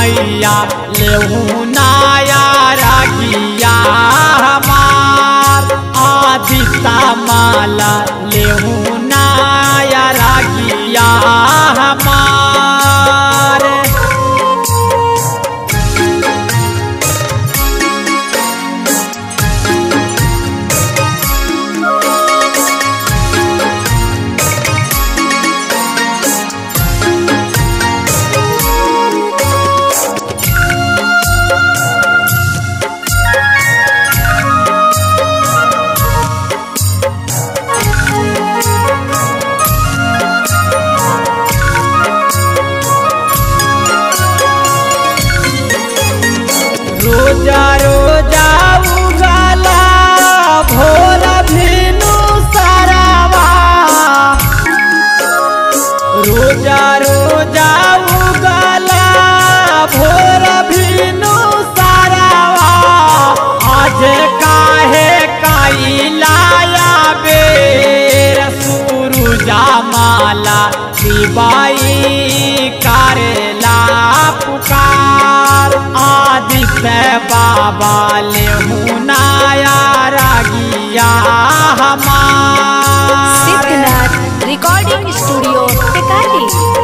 मैया लेहू नाया रागिया हमार आदिता माला लेहू नाया रागिया हमार रोजा रोजा उगला भोर भिनु सारावा रोजा रोजा उगला भोर भिनु सारावा आज काहे काइलाया बेर सुरुजा माला शिवाई करेला पुकार आदित्य बाबा ले मुनाया रागिया हमार सिद्धनाथ रिकॉर्डिंग स्टूडियो टिकारी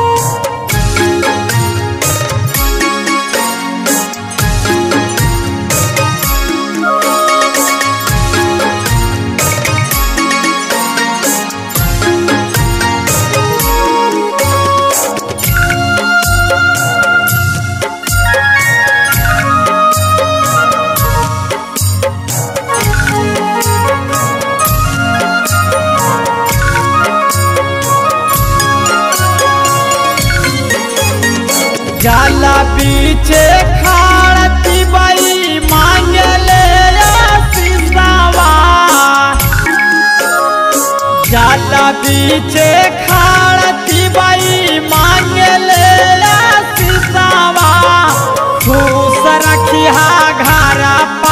जाला पीछे खाड़ती बाई मांगले आशीषवा जाला पीछे खाड़ती बाई मांगले आशीषवा खुश रखिया घर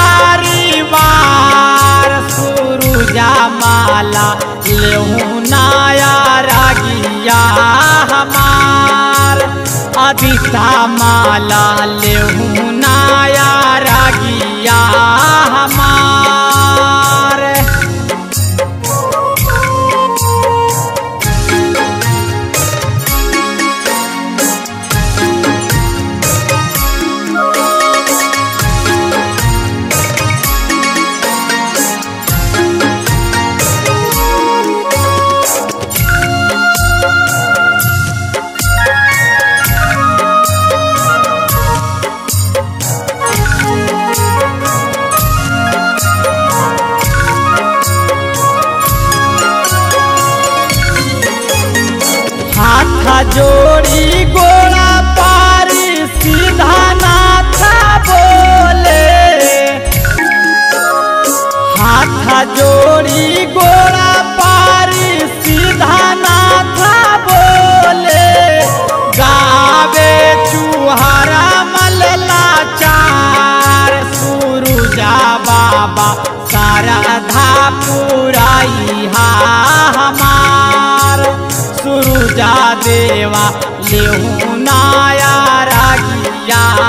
परिवार सुरुजा माला लेहू नाया रागिया हमार अदिता माला लेहू नाया रागिया हमार हाथ जोड़ी गोड़ा पारी सीधा नाथा बोले हाथ जोड़ी गोड़ा पारी सीधा नाथा बोले गावे चुहारा मलला चार सुरुजा बाबा शारदा पुराई हा हमार सुरुजा देवा लेहू नाया रागिया